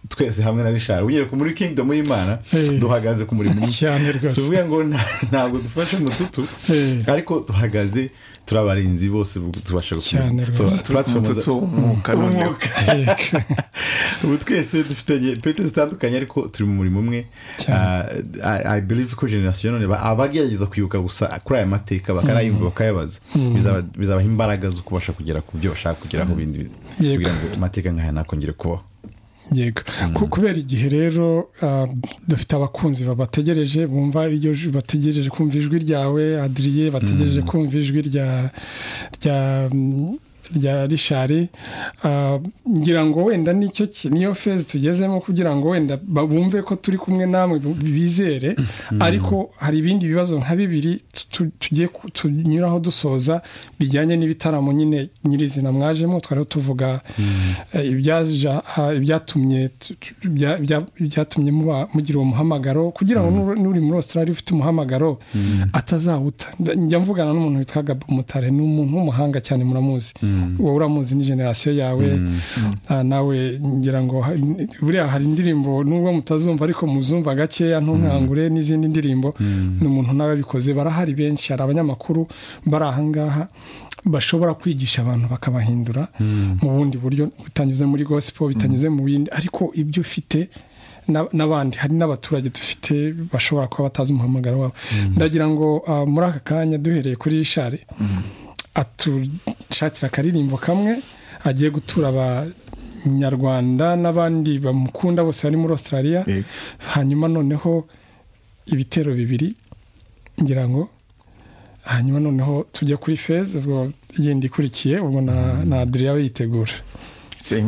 twese hamwe na rishari ugiye muri kingdom y'imana duhagaze ku murimo cyane rwose tuvuga ngo nta- ntabwo dufashe mututu Eh. ariko duhagaze turi abarinzi bose bu- tubasha Cyane gukomeza. So, rwose. platform za- umututu umwuka noneho umwuka. ubu twese dufitanye pete zitandukanye ariko turi mu murimo umwe Cyane. Ah, I- i believe ko generasiyo none ba- abagerageza kwibuka gusa kuri aya mateka bakanayumva bakayabaza Bizaba- bizabaha imbaraga zo kubasha kugera ku byo bashaka kugeraho bindi Yego. kugira ngo amateka nk'aya ntakongere kubaho yego Ku- kubera igihe rero ah, dufite abakunzi babategereje bumva iryo ju- bategereje kumva ijwi ryawe adiriye bategereje kumva ijwi rya rya mm, rya rishari Ah, ngira ngo wenda nicyo ki- niyo fezi tugezemo kugira ngo wenda ba- bumve ko turi kumwe namwe bu- bizere ariko hari ibindi bibazo nka bibiri tu- tu- tugiye ku- tunyuraho dusoza bijyanye n'ibitaramo nyine nyirizina mwajemo twari tuvuga eh, ibyaja- ha- ibyatumye tu- tu- bya- bya- byatumye muba- mugira uwo muhamagaro kugira ngo n'uri- n'uri muri australia ufite umuhamagaro atazawuta Nda- njya mvugana n'umuntu witwa gabo mutare ni umuntu w'umuhanga cyane muramuzi wowe uramuzi ni generasiyo yawe Ah, nawe ngira ngo ha- n- buriya hari indirimbo nubwo mutazumva ariko muzumva gakeya ntunkangure n'izindi ndirimbo ni umuntu nawe abikoze barahari benshi hari abanyamakuru bari ahangaha bashobora kwigisha abantu bakabahindura mu bundi buryo bitanyuze muri gospel bitanyuze mu bindi ariko ibyo ufite na- n'abandi hari n'abaturage dufite bashobora kuba batazi umuhamagaro wabo ndagira ngo ah, muri aka kanya duhereye kuri rishari atushakira akaririmbo kamwe agiye gutura abanyarwanda n'abandi bamukunda bose bari muri australia Yego. hanyuma noneho ibitero bibiri ngira ngo hanyuma noneho tujya kuri feza ubwo yindi ikurikiye ubwo na na adriya we yitegura Senga